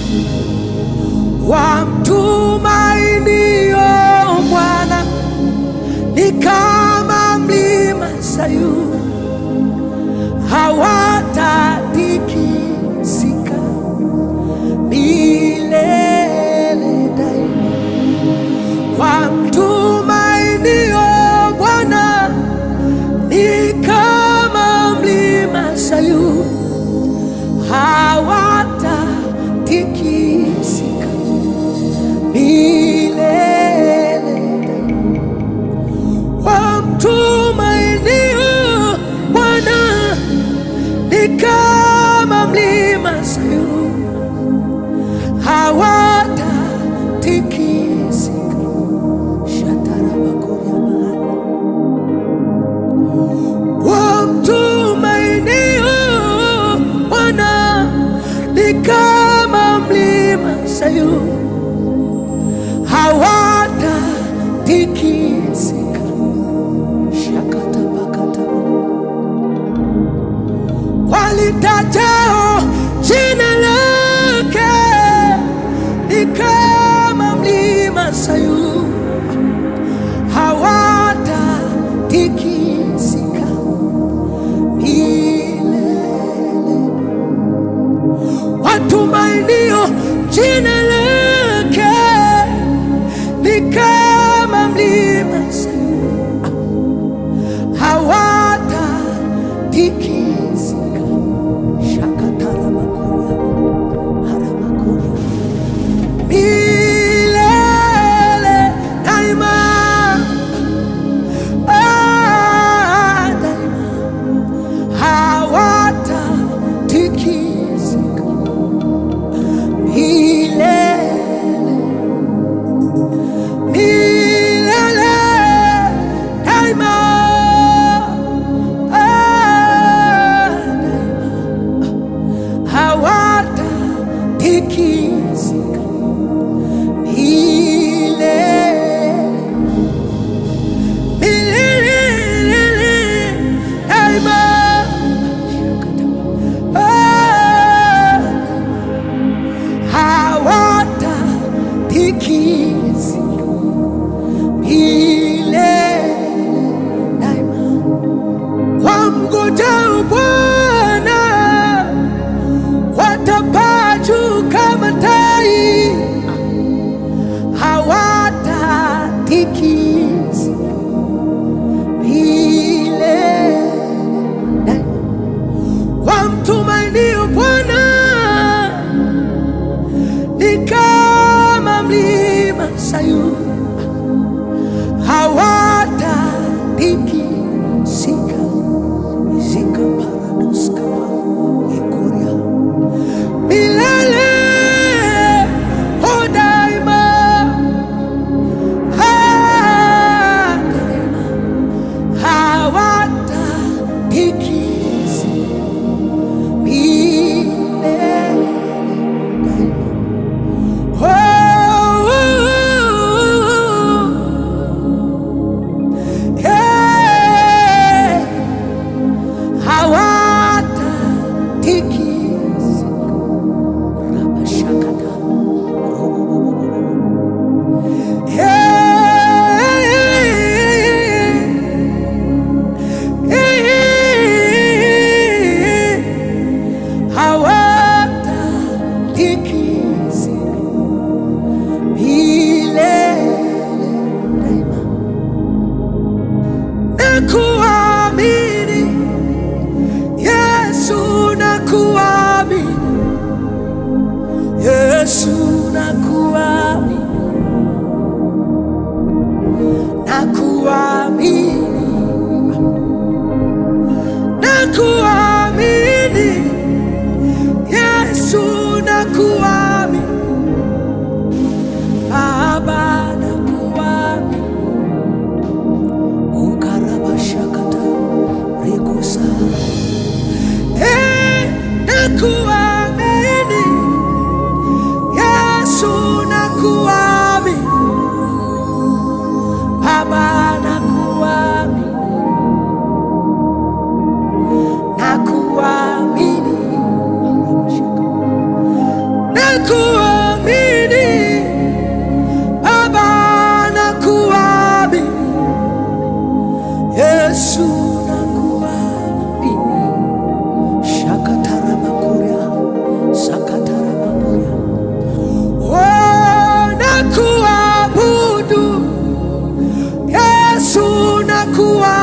wamtumainio Bwana ni kama mlima Sayuni, hawatatikisika milele daima. Wamtumainio Bwana ni kama mlima Sayuni, hawatatikisika milele daima. Wamtumainio Bwana ni kama mlima Sayuni, hawatatikisika. Shatarabakoria mahali wamtumainio Bwana ni kama mlima Sayuni, hawatatikisika. Shakatabakataba walitajao jina lake ni kama mlima Sayuni, hawatatikisika milele. Watumainio jina lake ni kama mlima Sayuni, hawatatikisika. Shakataramakuria, haramakuria. Milele daima, ah, daima hawatatikisika milele milele daima ah, daima hawatatikisika milele milele daima ah, hawatatikisika milele daima. Wamngojao Bwana watapaa juu kama tai, hawatatikisika milele daima. Wamtumainio Bwana ni kama mlima Sayuni, hawatatikisika. Zika parados kama ikuria milele o daima, ah, daima hawatatikisika milele daima. Oh, oh, oh. Hey, hawatatikisika. Rabashakata. Hey, hawatatikisika milele daima. Nakuamini Yesu, nakuamini Yesu, nakuamini nakuamini nakuamini Yesu, nakuamini Baba, nakuamini ukarabashakata rikusa Eh, nakuamini Yesu, nakuamini Baba, nakuamini Yesu, nakuamini shakatarabakuria sakatarabakuria Oh, nakuabudu Yesu, nakuabudu